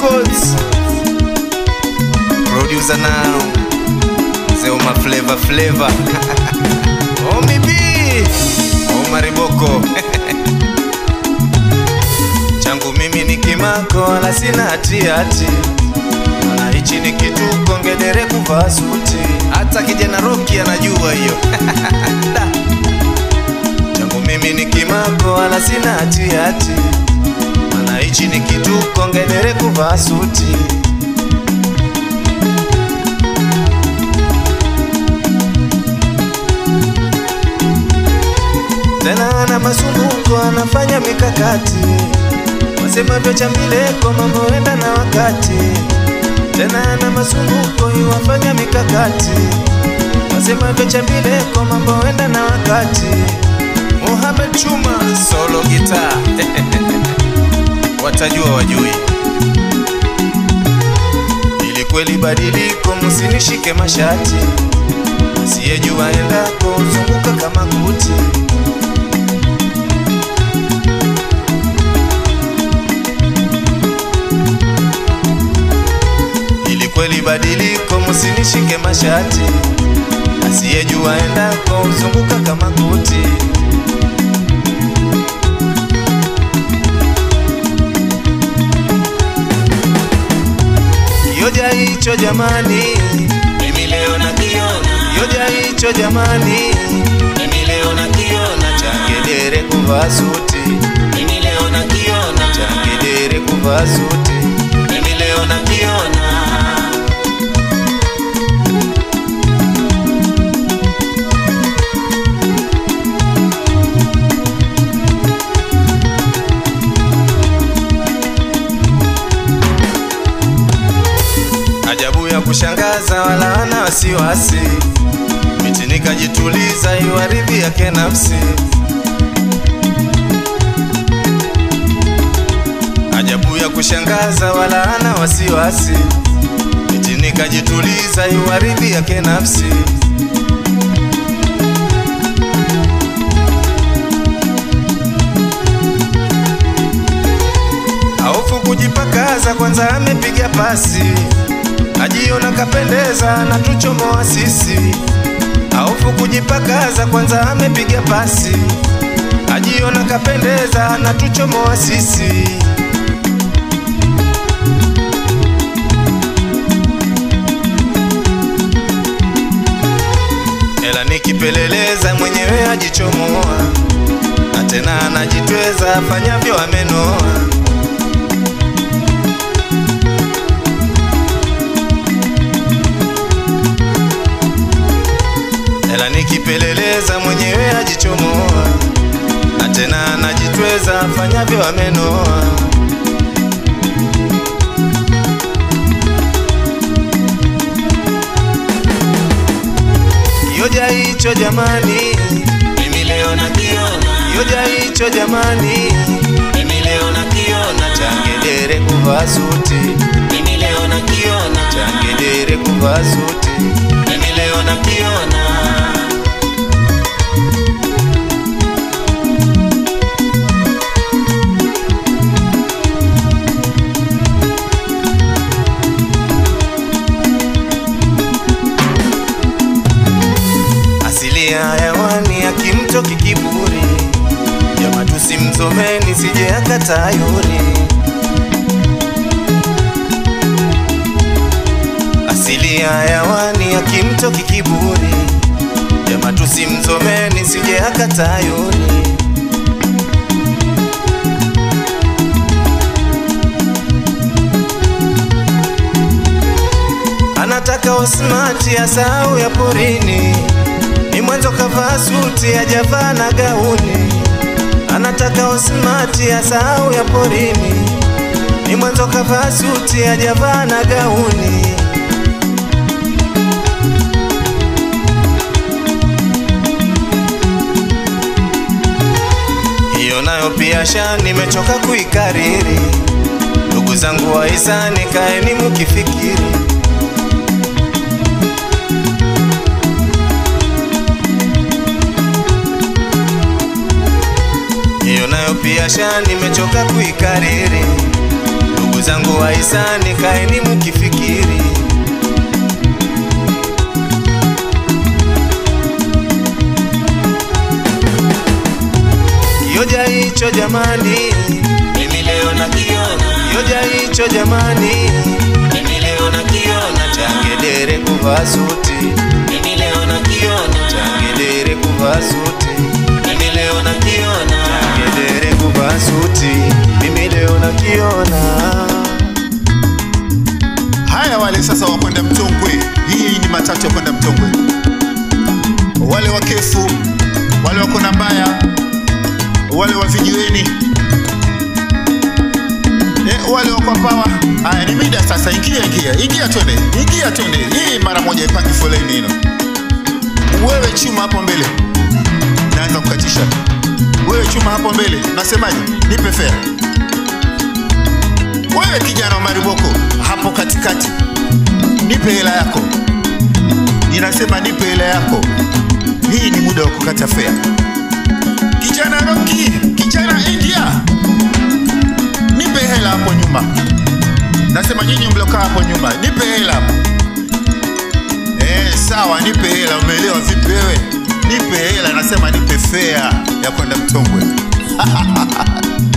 Records Producer now Zeuma Flavor Flavor Omi B Omar Boko Changu mimi ni kimako wala sina hatia hati Maana hichi ni kituko ngedere kuvaa suti Hata kijana Roki anajua hiyo Da. Changu mimi ni kimako wala sina hatia hati Maana hichi ni kituko ngedere kuvaa suti tena ana masumbuko, anafanya mikakati, wasemavyo cha mileko, mambo enda na wakati. Tena ana masumbuko, iwafanya mikakati, wasemavyo cha mileko, mambo enda na wakati. Mohamed Chuma solo guitar watajua wajui, ili kweli badiliko, msinishike mashati, asiyejua endako zunguka kama kuti. ili kweli badiliko, msinishike mashati, asiyejua endako uzunguka kama kuti. Kioja hicho jamani, Mimi leo nakiona, kioja hicho jamani, mimi leo nakiona, changedere kuvaa suti, mimi leo nakiona, changedere kuvaa suti. mimi leo nakiona. Ajabu ya kushangaza wala hana wasiwasi, miti nikajituliza, iwaridhi yake nafsi. Ajabu ya kushangaza wala hana wasiwasi, miti nikajituliza, iwaridhi yake nafsi. Hofu kujipakaza, kwanza amepiga pasi, ajiona kapendeza na tuchomoa sisi. Hofu kujipakaza, kwanza amepiga pasi, ajiona kapendeza na tuchomoa sisi. Ela nikipeleleza mwenyewe ajichomoa, na tena anajitweza afanyavyo amenoa. ela nikipeleleza mwenyewe ajichomoa, na tena anajitweza afanyavyo amenoa. Kioja hicho jamani, Mimi leo nakiona, kioja hicho jamani, mimi leo nakiona, changedere kuvaa suti, mimi leo nakiona, changedere kuvaa suti. mimi leo nakiona. Asili ya hewani akimtoki kiburi, jama tusimzomeni sije akatayuri. Asili ya hewani akimtoki kiburi, jama tusimzomeni sije akatayuri. Anataka osmati asahau ya porini, ni mwanzo kavaa suti hajavaa na gauni. Anataka osmati asahau ya porini, ni mwanzo kavaa suti hajavaa na gauni. Hiyo nayo pia sha nimechoka kuikariri. Ndugu zangu wahisani, kaeni mukifikiri hiyo nayo pia sha nimechoka kuikariri. Ndugu ndugu zangu wahisani, kaeni mkifikiri. Kioja hicho jamani, mimi leo nakiona, kioja hicho jamani, mimi leo nakiona, changedere kuvaa suti, mimi leo nakiona, changedere kuvaa suti, mimi leo nakiona, changedere kuvaa suti, mimi leo nakiona. Haya, wale sasa wakwenda Mtongwe, hii ni matatu ya kwenda Mtongwe. Wale wa Kefu, wale wa Kona Mbaya, wale wa Vijiweni, eh, wale wa Kwapawa. Haya, ni mida sasa, ingia ingia ingia, twende ingia, twende. Hii mara moja ipangi foleni hino. Wewe chuma hapo mbele, naanza kukatisha. Wewe chuma hapo mbele, nasemaje? Nipe fea. Wewe kijana wa Mariboko hapo katikati, nipe hela yako. Ninasema nipe hela yako. Hii ni muda wa kukata fea. Kijana Roki, kijana India, nipe hela hapo nyuma. Nasema nyinyi mlokaa hapo nyuma, nipe hela hapo. Eh, sawa, nipe hela. Umeelewa vipi wewe? Nipe hela, nasema nipe fea ya kwenda Mtongwe.